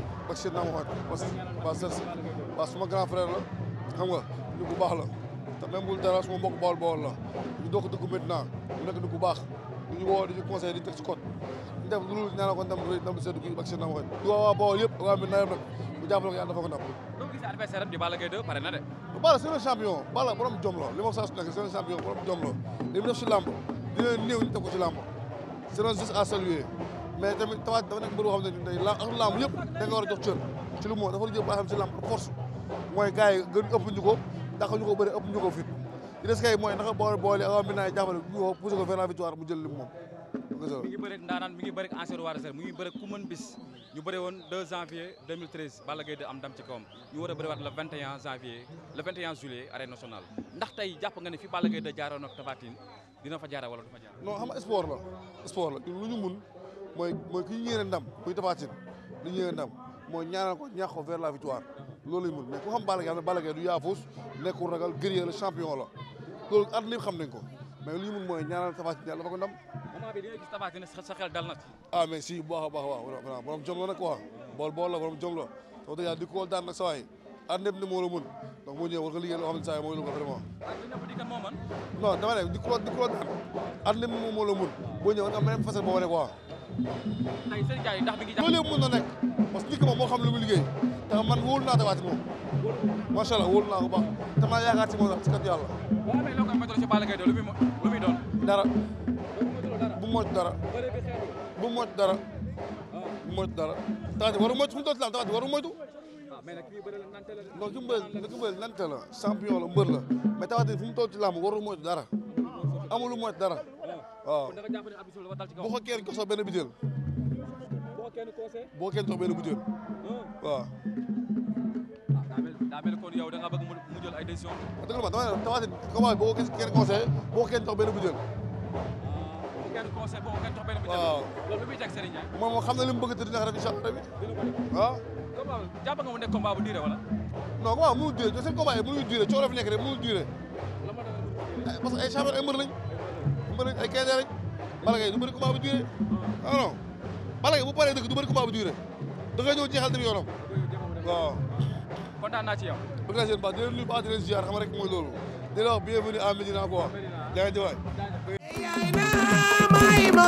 ak seen naa ma waxaat parce que waa Cerce waa suma grand frère la xam nga nit ku baax la te même bul dara suma mbokk bool bool la ñu doog dëkk maintenant mu nekk nit ku baax di ñu woo di ñu conseillé di ñu teg ci code ñu def lu ñaanal ko ndam rëy ndam seddu kii ak seen naa ma waxaat di woo waa bool yëpp waa mi nayam nag bu jàppale ko yàlla dafa ko ndam doo gisee adversaire am di Balla Gaye 2 pare na de Balla c'est un champion Balla borom jom la li ma saa su nekk c'est un champion borom jom la li mu def si làmb dina néew ñu def ko si làmb c'est un juste à saluer mais tamit tawaat dafa nekk mbir boo xam ne day la ak làmb yëpp da nga war a jox cër ci lu moo dafa la jël baa xam si làmb force mooy gars yi gën ëpp ñu ko ndax ñu ko bëri ëpp ñu ko fit li des kay mooy naka boole boole ak bi naay jàppale ñu ko poussé ko vers la victoire mu jël li moom mi ngi bëreeg ndaanaan mi ngi bëreeg ancien roi des arènes mi ngi bëreeg ku mën bis ñu bëre woon 2 janvier 2013 Balla Gaye 2 am ndam ci kawam ñu war a bëriwaat le 21 janvier le 21 juillet arène nationale ndax tey jàpp nga ne fi Balla Gaye 2 jaaroon ak Tapha Tine dina fa jaara wala du fa jaar non xam nga sport la sport la ñun lu ñu mun mooy mooy ki ñu yéene ndam muy Tapha Tine li ñu yéene ndam mooy ñaanal ko ñaax ko vers la victoire loolu lañ mun mais ku xam Balla Gaye xam ne Balla Gaye du yaafus nekkul ragal guerrier la champion la loolu at lépp xam nañ ko mais li ñu mun mooy ñaanal Tapha Tine yàlla dafa ko ndam moment bi di nga gis Tapha Tine sa xel dal na ci ah mais si bu baax a baax waaw vraiment borom jom la nag quoi bool bool la borom jom la wax dëgg yàlla di ko daan nag sa waay at lépp ne moo la mun donc moo ñëwee war nga liggéey loo xam ne saa yi mooy lu ko vraiment ah li ñëpp di kan moo man non dama ne di ko di ko daan at lépp moom moo la mun boo ñëwee nga même facette boo wane quoi tey seen jaay ndax mi ngi jàpp loolu yëpp mën na nekk parce que nit ki moom moo xam lu mu liggéey te man wóolu naa Tapha Tine moom macha allah wóolu naa ko baax te maa yaakaar ci moom nag ci kat yàlla boo amee loo koy météo ci Balla Gaye 2 lu muy lu muy doon dara dara bu moytu dara bëre bi xeetu bu moytu dara bu moytu dara Tapha Tine waru moytu fu mu doon ci lam Tapha Tine waru moytu ah mais nag kii bëre la nante la non ki mu bëri ki mu bëri nante la champion la mbër la mais Tapha Tine fu mu toll ci làmb waru moytu dara amul lu moytu dara waaw kon da nga jàpp ne abdou dafa dal ci kaw boo ko kenn jox sax benn butéel boo kenn conseil boo kenn jox benn butéel waaw ah daa mel daa mel kon yow da nga bëgg mu mu jël ay décision dëgg la ma dama ne Tapha Tine comment boo ko kenn conseillé boo ko kenn jox benn butéel boo kenn conseil boo kenn jox benn bi waaw loolu lu muy teg Serigne Ndiaye moom moo xam ne li mu bëgg te dina ko def incha allah tamit dina ko def waaw combat jàpp nga mu nekk combat bu diire wala non comment mënul duré seen combat yi mënul duré coono fi nekk rek mënul duré la ma dama mu parce que ay champion ay mbër lañ mbër lañ ay quinze lañ Balla Gaye du bëri combat bu duré ah non Balla Gaye bu paree dëgg du bëri combat bu duré da ngay ñëw jeexal dem yoonam waaw kontaan naa ci yow bëgg naa seen baax di leen nuyu baax di leen ziar xam rek mooy loolu di la wax bienvenue à Médina quoi jaay jëwaay yaay na may ma